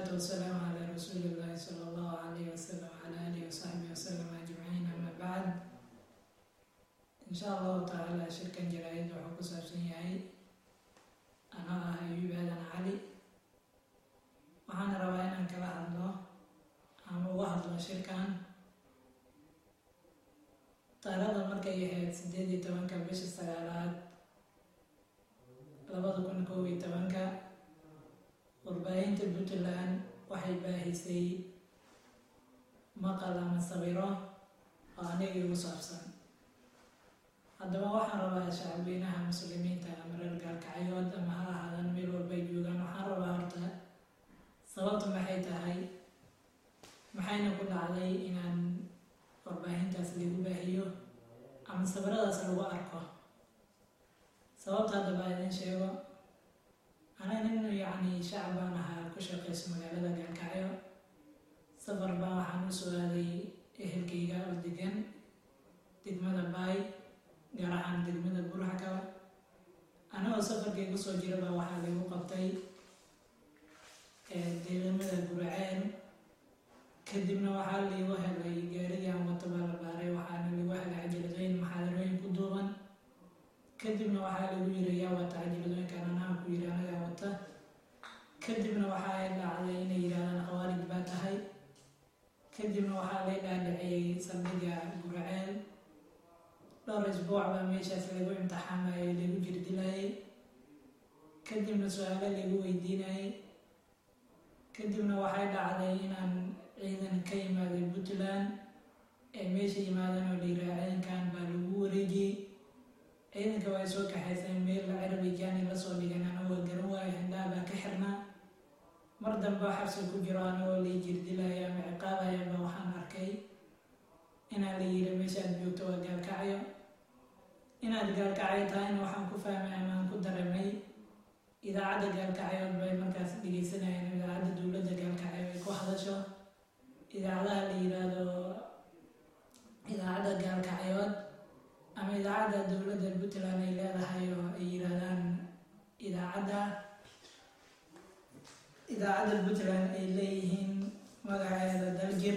والسلام على رسول الله صلى الله عليه وسلم وعلى آله وصحبه وسلم أجمعين أما بعد إن شاء الله تعالى شركا جرائد وحكو سابسن يعي أنا أيوب آدم علي waxaan rabaa inaan kala hadlo ama uga hadlo shirkan taariikhda markay ahayd sideed iyo tobanka bisha sagaalaad labada kun kow iyo tobanka warbaahinta puntland waxay baahisay maqal ama sawiro oo aniga igu saabsan haddaba waxaan rabaa shacabweynaha muslimiinta ama reer gaalkacyood ama ha ahaadan meel walbay joogaan waxaan rabaa horta sababtu maxay tahay maxayna ku dhacday inaan warbaahintaas lagu baahiyo ama sawiradaas lagu arko sababta haddaba idin sheego anaa nin yacni shacab baan ahaa ku shaqeyso magaalada gaalkacyo safar baa waxaan u soo aaday ehelkayga oo degan degmada baay gaar ahaan degmada burxakaba anagoo safarkaygu soo jiraba waxaa lagu qabtay deegamada guraceel kadibna waxaa liigu helay gaarigan wato baa la baaray waxaana lagu helay cajiladooyin maxaadarooyin ku duuban kadibna waxaa lagu yiri yaa wata cajiladooyinkan anaha ku yiri anagaa wata kadibna waxaa dhacday inay yidhahdaan khawaarij baa tahay kadibna waxaa lay dhaadhiciyey saldhiga guraceel dhowr isbuuc baa meeshaas lagu imtixaamayay lagu jirdilayay kadibna su-aalo lagu weydiinayay kadibna waxay dhacday inaan ciidan ka yimaaday puntland ee meesha yimaadeen oo layiraha ciidankan baa lagu wareejiyey ciidanka waa soo kaxayseen meel carabijaani lasoo dhigan anagoo garan waayo hindhaha baa ka xirnaa mar dambe xabsi ku jiro anagoo lay jirdilaya ama ciqaabaya baa waxaan arkay inaan la yiri meeshaad joogto waa gaalkacyo inaad gaalkacyo tahayna waxaan ku fahmay amaan ku dareemay idaacadda gaalkacyood bay markaas dhegeysanayeen idaacadda dowladda gaalkacyo ay ku hadasho idaacadaha la yiraahdo idaacadda gaalkacyood ama idaacadda dowladda puntland ay leedahay oo ay yiraahdaan idaacadda idaacadda puntland ay leeyihiin magaceeda daljir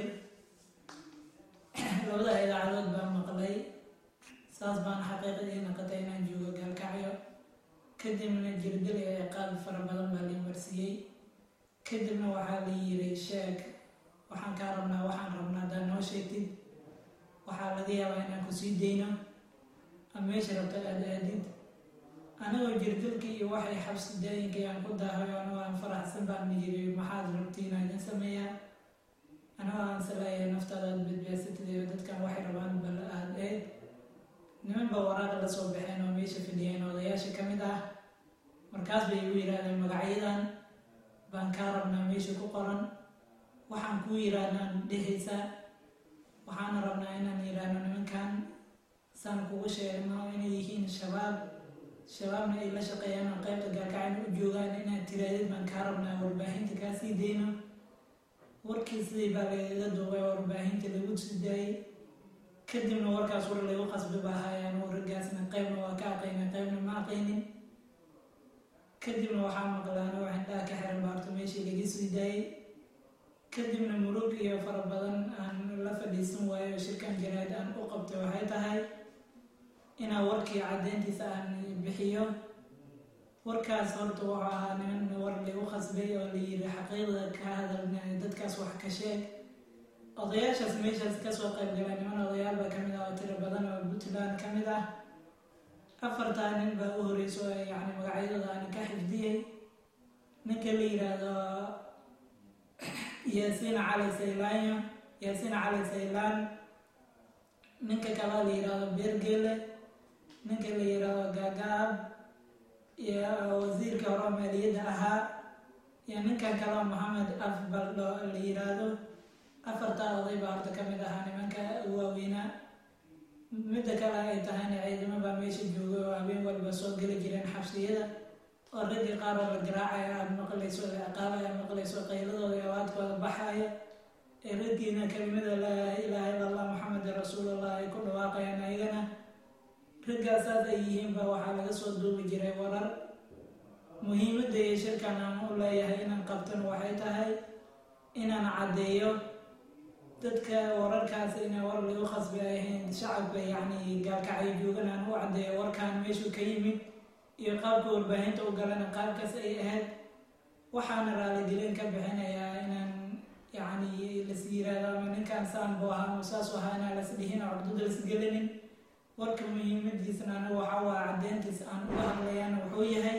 labada idaacadood baa maqlay saas baan xaqiiqadii naqatay inaan joogo gaalkacyo kadibna jirdil ee ciqaab fara badan baa la marsiiyey kadibna waxaa la yiri sheeg waxaan kaa rabnaa waxaan rabnaa haddaad noo sheegtid waxaa laga yaabaa inaan kusii dayno ama meesha rabto aada aadid anagoo jirdilkii iyo waxay xabsi daayinkii aan ku daahay anagoo aan faraxsan baan yiri maxaad rabti inaa idin sameeyaa anagoo aan salaaya naftaada aad badbaadsatid iyo dadkan waxay rabaan bal aada eed niman baa waraaqa la soo baxeen oo meesha fadhiyeen odayaasha ka mid ah markaas bay igu yidhaahdeen magacyadan baan kaa rabnaa meesha ku qoran waxaan kuu yidhaahnaan dhehaysaa waxaana rabnaa inaan yidhaahno nimankan saan kugu sheegno inay yihiin shabaab shabaabna ay la shaqeeyaan oo qaybta gaalkacayna u joogaan inaad tiraadid baan kaa rabnaa warbaahinta kaa sii dayno warkii sidii baa lagaga duubay warbaahinta lagu sii daayay kadibna warkaas war lagu qasbi baa haayaan waragaasna qaybna waa ka aqaynin qaybna ma aqaynin kadibna waxaa maqlaan oo xindhaha ka xiran baarto meeshii laga sii daayay kadibna murug iyo fara badan aan la fadhiisan waayo shirkan jaraad aan u qabtay waxay tahay inaa warkii caddeyntiisa aan bixiyo warkaas horta wuxuu ahaa niman war lagu qasbay oo la yiri xaqiiqda ka hadal dadkaas wax ka sheeg odayaashaas meeshaas kasoo qayb gala niman odayaal baa kamid ah oo tiro badan oo puntland ka mid ah afartaa nin baa u horeyso yani magacyadooda aan ka xifdiyey ninka la yiraahdo yaasiin cali saylaanyo yaasiin cali saylaan ninka kaleo la yiraahdo beergele ninka la yiraahdo gaagaab iyo wasiirka hore maaliyadda ahaa iyo ninkan kaleo maxamed afbaldho la yiraahdo afartaa oday baa horta ka mid ahaa nimanka waaweynaa midda kale ay tahayna ciidamo baa meesha jooga oo habeen walba soo geli jireen xabsiyada oo raggii qaar oo la garaacaya aada maqlayso la ciqaabaya maqlayso qayladooda iyo awaadkooda baxaya ee raggiina kelimada laa ilaaha illa allah maxamed rasuulallah ay ku dhawaaqayaan ayagana raggaasaas ay yihiinba waxaa laga soo duubi jiray warar muhiimadda iyo shirkan aan u leeyahay inaan qabtano waxay tahay inaan caddeeyo dadka wararkaas inay war lagu khasbi ay ahayn shacabka yacni gaalkacyo joogan aan u caddeeyo warkaan meeshuu ka yimid iyo qaabka warbaahinta u galana qaabkaas ay ahayd waxaana raaligelin ka bixinayaa inaan yacni las yiraahdo ama ninkaan saan buu ahaa ama saas u ahaa inaan las dhihin oo cudud las gelinin warka muhiimadiisna anigu waxaa waa caddeyntiisa aan uga hadlayaan wuxuu yahay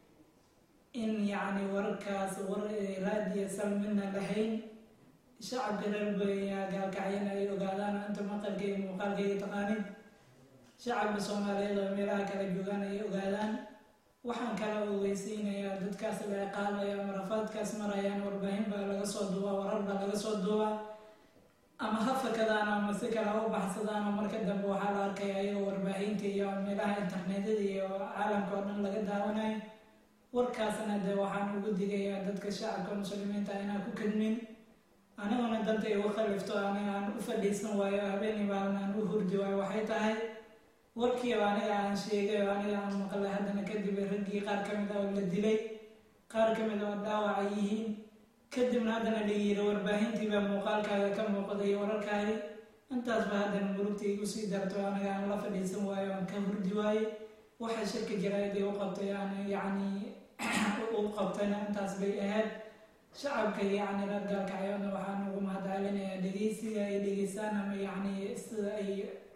in yacni wararkaas war raadiyo sal midna lahayn shacabka reer baya gaalkacyana ay ogaadaan inta maqalkayga muuqaalkayga taqaanid shacabka soomaaliyeed oo meelaha kala joogaan ay ogaadaan waxaan kala ogeysiinayaa dadkaas la ciqaabaya ama rafaadkaas marayaan warbaahin baa laga soo duubaa warar baa laga soo duubaa ama ha fakadaan ama si kale ha u baxsadaan oo marka dambe waxaa la arkaya ayagoo warbaahinta iyo meelaha internetyada iyo caalamka oo dhan laga daawanayo warkaasna dee waxaan ugu digayaa dadka shacabka muslimiinta inaan ku kadmin aniguna danta igu khalifto aniga aan u fadhiisan waayo habeenii maalin aan u hurdi waayo waxay tahay warkii oo aniga aan sheegay oo aniga aan maqlay haddana kadib raggii qaar ka mid ah oo la dilay qaar ka mid oo dhaawaca yihiin kadibna haddana la yiri warbaahintii baa muuqaalkaaga ka muuqday wararkaagi intaasba haddana murugta igu sii darto aniga aan la fadhiisan waayo aan ka hurdi waaye waxa shirka jaraa'idii u qabtay aan yacni u qabtayna intaas bay ahayd shacabka yacni reer gaalkacyona waxaan ugu mahadcelinayaa dhegeysiga ay dhegeystaan ama yacni sida ay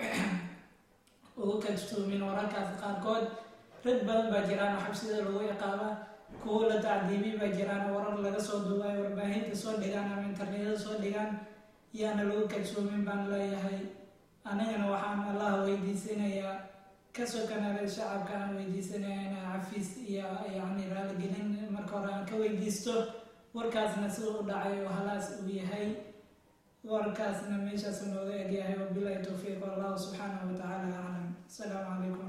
ugu kadstoomin wararkaas qaarkood rag badan baa jiraan oo xabsida lagu ciqaaba kuwo la tacdiimi baa jiraan oo warar laga soo duubay warbaahinta soo dhigaan ama internetyada soo dhigaan yaana lagu kadsoomin baan leeyahay anigana waxaan allaha weydiisanayaa ka sokanale shacabka aan weydiisanaya inaa cafiis iyo yacni raaligelin marka hore aan ka weydiisto warkaasna sida u dhacay oo halaas uu yahay warkaasna meeshaas nooga egyahay wabilahi towfiiq wallahu subxaanahu watacaala aclam asalaamu calaykum